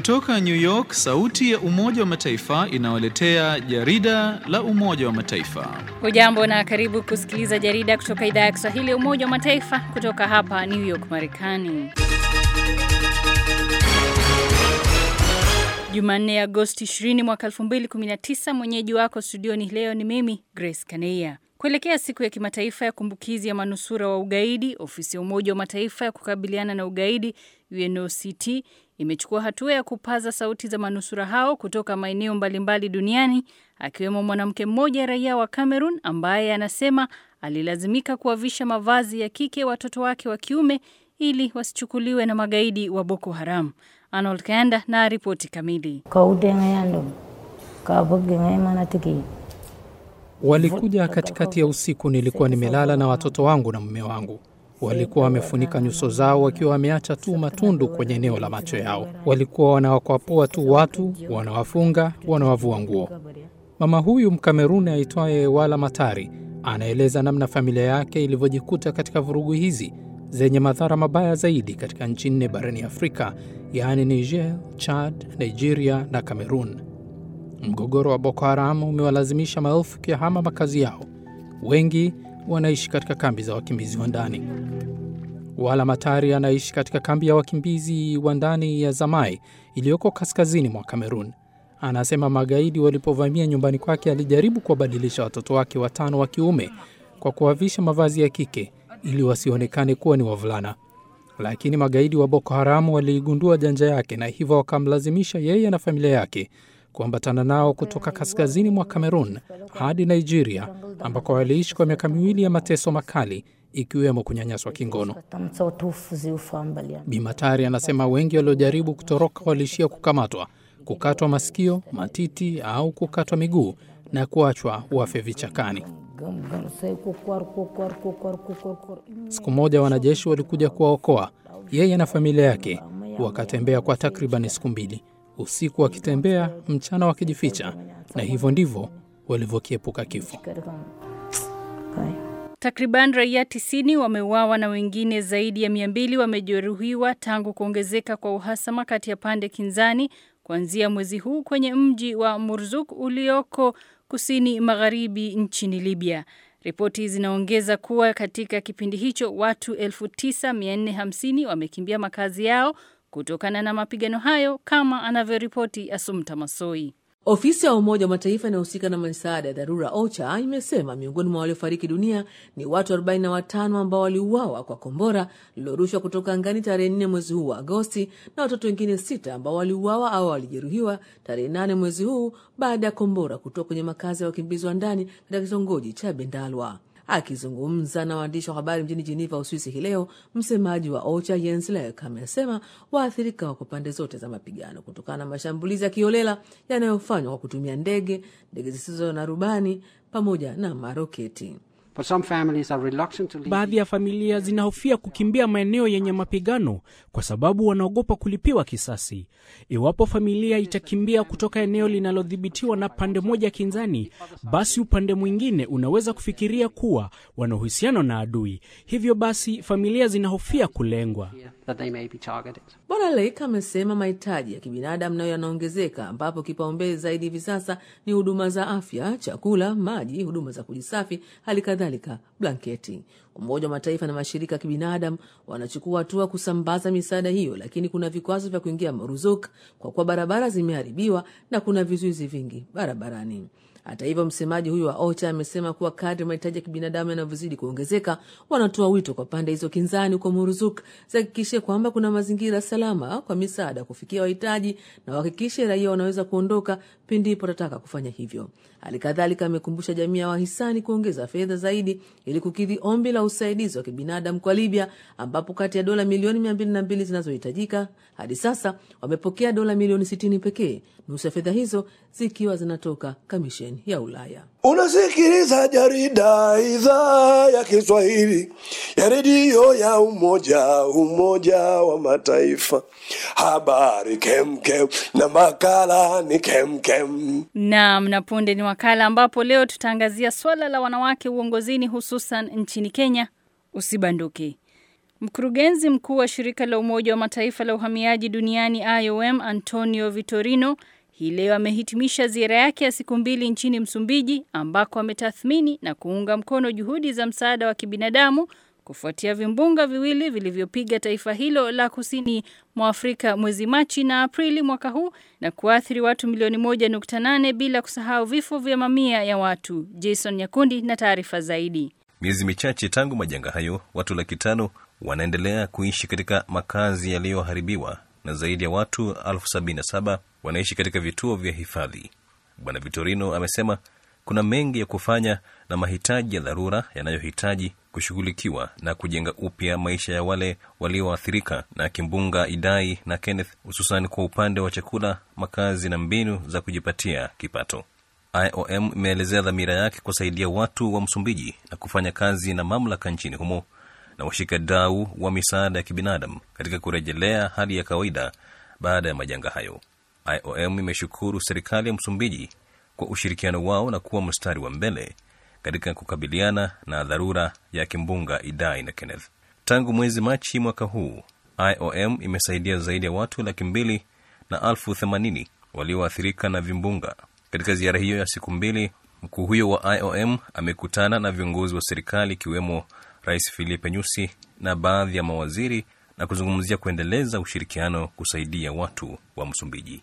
Kutoka New York, sauti ya Umoja wa Mataifa inawaletea jarida la Umoja wa Mataifa. Hujambo na karibu kusikiliza jarida kutoka idhaa ya Kiswahili ya Umoja wa Mataifa kutoka hapa New York, Marekani. Jumanne, Agosti 20 mwaka 2019. Mwenyeji wako studioni leo ni mimi Grace Kaneia. Kuelekea siku ya kimataifa ya kumbukizi ya manusura wa ugaidi, ofisi ya Umoja wa Mataifa ya kukabiliana na ugaidi UNOCT imechukua hatua ya kupaza sauti za manusura hao kutoka maeneo mbalimbali duniani, akiwemo mwanamke mmoja raia wa Cameroon ambaye anasema alilazimika kuwavisha mavazi ya kike watoto wake wa kiume ili wasichukuliwe na magaidi wa Boko Haram. Arnold Kanda na ripoti kamili. Walikuja katikati ya usiku, nilikuwa nimelala na watoto wangu na mume wangu. Walikuwa wamefunika nyuso zao wakiwa wameacha tu matundu kwenye eneo la macho yao. Walikuwa wanawakwapua tu watu, wanawafunga, wanawavua nguo. Mama huyu Mkameruni aitwaye Wala Matari anaeleza namna familia yake ilivyojikuta katika vurugu hizi zenye madhara mabaya zaidi katika nchi nne barani Afrika, yaani Niger, Chad, Nigeria na Cameroon. Mgogoro wa Boko Haram umewalazimisha maelfu kuyahama makazi yao. Wengi wanaishi katika kambi za wakimbizi wa ndani. Wala Matari anaishi katika kambi ya wakimbizi wa ndani ya Zamai iliyoko kaskazini mwa Kamerun. Anasema magaidi walipovamia nyumbani kwake alijaribu kuwabadilisha watoto wake watano wa kiume kwa kuwavisha mavazi ya kike ili wasionekane kuwa ni wavulana, lakini magaidi wa Boko Haramu waliigundua janja yake na hivyo wakamlazimisha yeye na familia yake kuambatana nao kutoka kaskazini mwa Kamerun hadi Nigeria ambako waliishi kwa miaka miwili ya mateso makali ikiwemo kunyanyaswa kingono. Bimatari anasema wengi waliojaribu kutoroka waliishia kukamatwa, kukatwa masikio, matiti au kukatwa miguu na kuachwa wafe vichakani. Siku moja wanajeshi walikuja kuwaokoa yeye na familia yake, wakatembea kwa takriban siku mbili, usiku wakitembea, mchana wakijificha, na hivyo ndivyo walivyokiepuka kifo. Takriban raia tisini wameuawa na wengine zaidi ya mia mbili wamejeruhiwa tangu kuongezeka kwa uhasama kati ya pande kinzani kuanzia mwezi huu kwenye mji wa Murzuk ulioko kusini magharibi nchini Libya. Ripoti zinaongeza kuwa katika kipindi hicho watu 9450 wamekimbia makazi yao kutokana na mapigano hayo, kama anavyoripoti Asumta Masoi. Ofisi ya Umoja wa Mataifa inayohusika na misaada ya dharura OCHA imesema miongoni mwa waliofariki dunia ni watu 45 ambao waliuawa kwa kombora lililorushwa kutoka angani tarehe 4 mwezi huu wa Agosti na watoto wengine sita ambao waliuawa au walijeruhiwa tarehe 8 mwezi huu baada ya kombora kutoka kwenye makazi ya wakimbizi wa ndani katika kitongoji cha Bendalwa. Akizungumza na waandishi wa habari mjini Jeneva, Uswisi hii leo, msemaji wa OCHA Jens Lek amesema waathirika wako pande zote za mapigano kutokana na mashambulizi ya kiolela yanayofanywa kwa kutumia ndege, ndege zisizo na rubani pamoja na maroketi. Baadhi ya familia zinahofia kukimbia maeneo yenye mapigano kwa sababu wanaogopa kulipiwa kisasi. Iwapo familia itakimbia kutoka eneo linalodhibitiwa na pande moja kinzani, basi upande mwingine unaweza kufikiria kuwa wana uhusiano na adui. Hivyo basi familia zinahofia kulengwa. Bwana Lake amesema mahitaji ya kibinadamu nayo yanaongezeka, ambapo kipaumbele zaidi hivi sasa ni huduma za afya, chakula, maji, huduma za kujisafi, hali kadhalika blanketi. Umoja wa Mataifa na mashirika ya kibinadamu wanachukua hatua kusambaza misaada hiyo, lakini kuna vikwazo vya kuingia Maruzuk kwa kuwa barabara zimeharibiwa na kuna vizuizi vingi barabarani. Hata hivyo, msemaji huyu wa OCHA amesema kuwa kadri mahitaji ya kibinadamu yanavyozidi kuongezeka, wanatoa wito kwa pande hizo kinzani huko Muruzuk zihakikishe kwamba kuna mazingira salama kwa misaada kufikia wahitaji na wahakikishe raia wanaweza kuondoka pindipo watataka kufanya hivyo. Hali kadhalika amekumbusha jamii ya wahisani kuongeza fedha zaidi ili kukidhi ombi la usaidizi wa kibinadamu kwa Libya, ambapo kati ya dola milioni mia mbili na mbili zinazohitajika hadi sasa wamepokea dola milioni sitini pekee, nusu ya fedha hizo zikiwa zinatoka kamisheni ya Ulaya. Unasikiliza jarida idhaa ya Kiswahili ya redio ya Umoja Umoja wa Mataifa. Habari kemkem na makala ni kemkem. Naam, na punde ni wakala ambapo leo tutaangazia swala la wanawake uongozini hususan nchini Kenya. Usibanduke. Mkurugenzi mkuu wa shirika la Umoja wa Mataifa la uhamiaji duniani IOM Antonio Vitorino hii leo amehitimisha ziara yake ya siku mbili nchini Msumbiji ambako ametathmini na kuunga mkono juhudi za msaada wa kibinadamu kufuatia vimbunga viwili vilivyopiga taifa hilo la kusini mwa Afrika mwezi Machi na Aprili mwaka huu na kuathiri watu milioni moja nukta nane bila kusahau vifo vya mamia ya watu. Jason Nyakundi na taarifa zaidi. Miezi michache tangu majanga hayo, watu laki tano wanaendelea kuishi katika makazi yaliyoharibiwa na zaidi ya watu elfu sabini na saba wanaishi katika vituo vya hifadhi. Bwana Vitorino amesema kuna mengi ya kufanya na mahitaji ya dharura yanayohitaji kushughulikiwa na kujenga upya maisha ya wale walioathirika na kimbunga Idai na Kenneth, hususan kwa upande wa chakula, makazi na mbinu za kujipatia kipato. IOM imeelezea dhamira yake kusaidia watu wa Msumbiji na kufanya kazi na mamlaka nchini humo na washikadau wa misaada ya kibinadamu katika kurejelea hali ya kawaida baada ya majanga hayo. IOM imeshukuru serikali ya Msumbiji kwa ushirikiano wao na kuwa mstari wa mbele katika kukabiliana na dharura ya kimbunga Idai na Kenneth. Tangu mwezi Machi mwaka huu, IOM imesaidia zaidi ya watu laki mbili na elfu themanini walioathirika na vimbunga. Katika ziara hiyo ya siku mbili, mkuu huyo wa IOM amekutana na viongozi wa serikali ikiwemo Rais Filipe Nyusi na baadhi ya mawaziri na kuzungumzia kuendeleza ushirikiano kusaidia watu wa Msumbiji.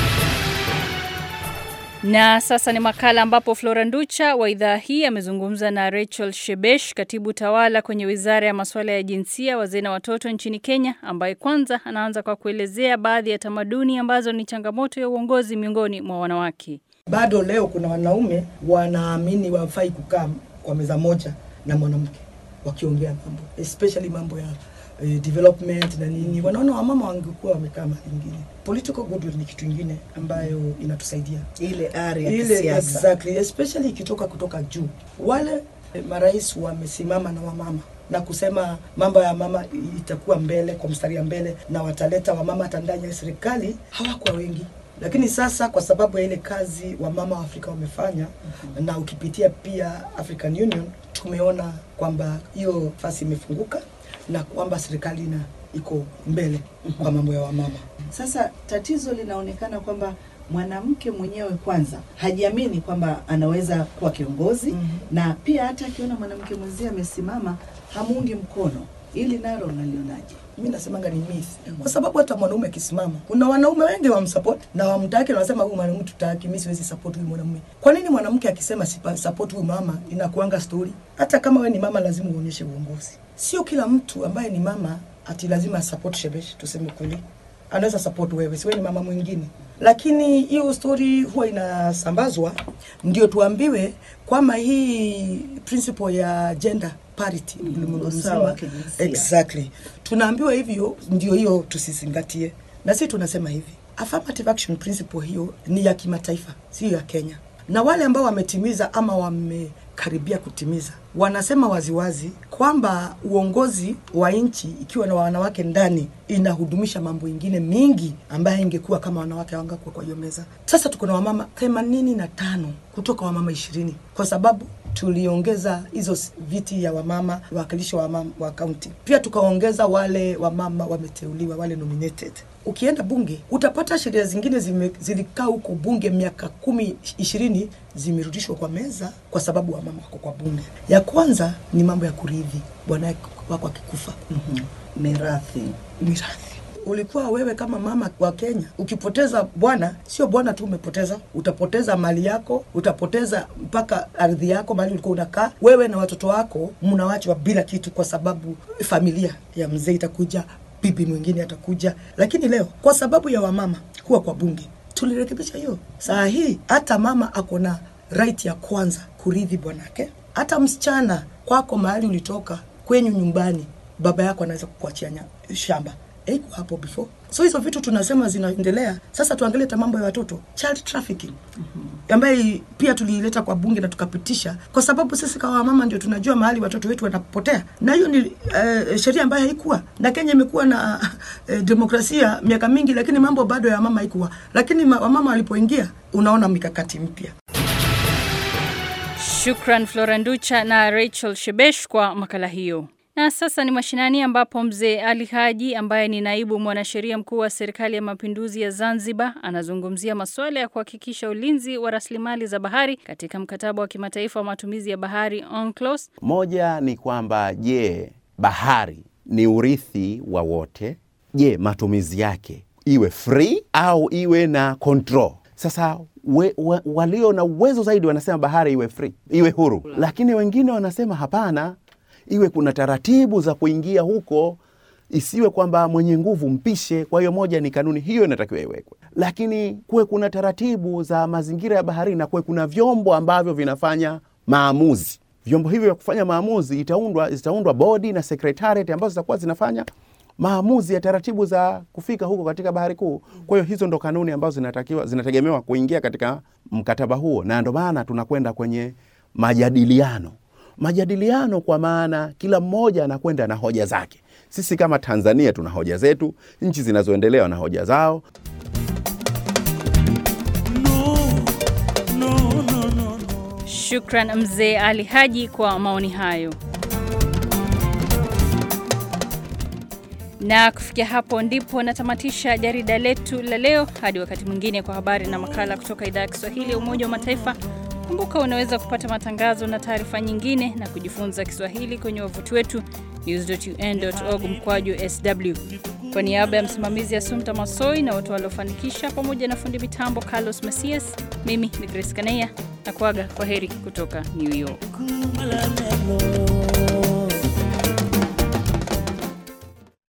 Na sasa ni makala ambapo Flora Nducha wa idhaa hii amezungumza na Rachel Shebesh, katibu tawala kwenye wizara ya masuala ya jinsia, wazee na watoto nchini Kenya, ambaye kwanza anaanza kwa kuelezea baadhi ya tamaduni ambazo ni changamoto ya uongozi miongoni mwa wanawake. Bado leo kuna wanaume wanaamini wafai kukaa kwa meza moja na mwanamke wakiongea mambo especially mambo ya eh, development na nini, wanaona wamama wangekuwa wamekaa mahali ingine. Political goodwill ni kitu ingine ambayo inatusaidia ile ari ya ile kisiasa. exactly, especially ikitoka kutoka juu. Wale eh, marais wamesimama na wamama na kusema mambo ya mama itakuwa mbele kwa mstari ya mbele, na wataleta wamama hata ndani ya serikali. Hawakuwa wengi, lakini sasa kwa sababu ya ile kazi wamama wa Afrika wamefanya na ukipitia pia African Union tumeona kwamba hiyo nafasi imefunguka na kwamba serikali ina iko mbele kwa mambo ya wamama. Sasa tatizo linaonekana kwamba mwanamke mwenyewe kwanza hajiamini kwamba anaweza kuwa kiongozi Mhm. na pia hata akiona mwanamke mwenzie amesimama hamuungi mkono. Ili nalo unalionaje? mi nasemanga ni myth kwa sababu hata mwanaume akisimama kuna wanaume wengi wamsupport na wamtaki na wanasema huyu mwanaume tutaki mi siwezi support huyu mwanamume kwa nini mwanamke akisema sipa support huyu mama inakuanga story hata kama we ni mama lazima uonyeshe uongozi sio kila mtu ambaye ni mama ati lazima support shebesh tuseme kweli anaweza support wewe siwe ni mama mwingine lakini hiyo story huwa inasambazwa ndio tuambiwe kwamba hii principle ya gender parity ulimwengu usawa wa mzima kijinsia. exactly tunaambiwa hivyo ndio hiyo tusizingatie na sisi tunasema hivi affirmative action principle hiyo ni ya kimataifa sio ya kenya na wale ambao wametimiza ama wamekaribia kutimiza wanasema waziwazi kwamba uongozi wa nchi ikiwa na wanawake ndani inahudumisha mambo ingine mingi ambayo ingekuwa kama wanawake hawangakuwa kwa hiyo meza sasa tuko na wamama themanini na tano kutoka wamama ishirini kwa sababu tuliongeza hizo s- viti ya wamama wawakilishi wa wamama wa kaunti pia tukaongeza wale wamama wameteuliwa wale nominated ukienda bunge utapata sheria zingine zime, zilikaa huko bunge miaka kumi ishirini zimerudishwa kwa meza kwa sababu wamama wako kwa bunge ya kwanza ni mambo ya kurithi bwana wako akikufa Mirathi. mirathi ulikuwa wewe kama mama wa Kenya ukipoteza bwana, sio bwana tu umepoteza, utapoteza mali yako, utapoteza mpaka ardhi yako, mahali ulikuwa unakaa wewe na watoto wako, mnawachwa bila kitu, kwa sababu familia ya mzee itakuja, bibi mwingine atakuja. Lakini leo kwa sababu ya wamama kuwa kwa bunge tulirekebisha hiyo. Saa hii hata mama ako na right ya kwanza kurithi bwanake, hata msichana kwako mahali ulitoka kwenyu nyumbani, baba yako anaweza kukuachia nya- shamba haiko hapo before. So hizo vitu tunasema zinaendelea. Sasa tuangalie hata mambo ya watoto, child trafficking ambaye pia tuliileta kwa bunge na tukapitisha, kwa sababu sisi kama mama ndio tunajua mahali watoto wetu wanapotea, na hiyo ni uh, sheria ambayo haikuwa na Kenya imekuwa na uh, demokrasia miaka mingi, lakini mambo bado ya mama haikuwa, lakini ma- wamama walipoingia, unaona mikakati mpya. Shukran Flora Nducha na Rachel Shebesh kwa makala hiyo. Na sasa ni mashinani ambapo mzee Ali Haji ambaye ni naibu mwanasheria mkuu wa serikali ya mapinduzi ya Zanzibar anazungumzia masuala ya kuhakikisha ulinzi wa rasilimali za bahari katika mkataba wa kimataifa wa matumizi ya bahari UNCLOS. Moja ni kwamba je, bahari ni urithi wa wote? Je, matumizi yake iwe free au iwe na control? Sasa we, we, walio na uwezo zaidi wanasema bahari iwe free, iwe huru, lakini wengine wanasema hapana, iwe kuna taratibu za kuingia huko, isiwe kwamba mwenye nguvu mpishe. Kwa hiyo moja ni kanuni hiyo inatakiwa iwekwe, lakini kuwe kuna taratibu za mazingira ya baharini na kuwe kuna vyombo ambavyo vinafanya maamuzi. Vyombo hivyo vya kufanya maamuzi itaundwa, zitaundwa bodi na secretariat ambazo zitakuwa zinafanya maamuzi ya taratibu za kufika huko katika bahari kuu. Kwa hiyo hizo ndo kanuni ambazo zinatakiwa zinategemewa kuingia katika mkataba huo, na ndo maana tunakwenda kwenye majadiliano. Majadiliano kwa maana kila mmoja anakwenda na hoja zake. Sisi kama Tanzania tuna hoja zetu, nchi zinazoendelea na hoja zao. Shukran mzee Ali Haji kwa maoni hayo. Na kufikia hapo ndipo natamatisha jarida letu la leo. Hadi wakati mwingine, kwa habari na makala kutoka idhaa ya Kiswahili ya Umoja wa Mataifa. Kumbuka unaweza kupata matangazo na taarifa nyingine na kujifunza Kiswahili kwenye wavuti wetu news.un.org mkwaju sw. Kwa niaba ya msimamizi Asumta Masoi na watu waliofanikisha, pamoja na fundi mitambo Carlos Masias, mimi ni Grace Kaneya na kuaga kwa heri kutoka New York.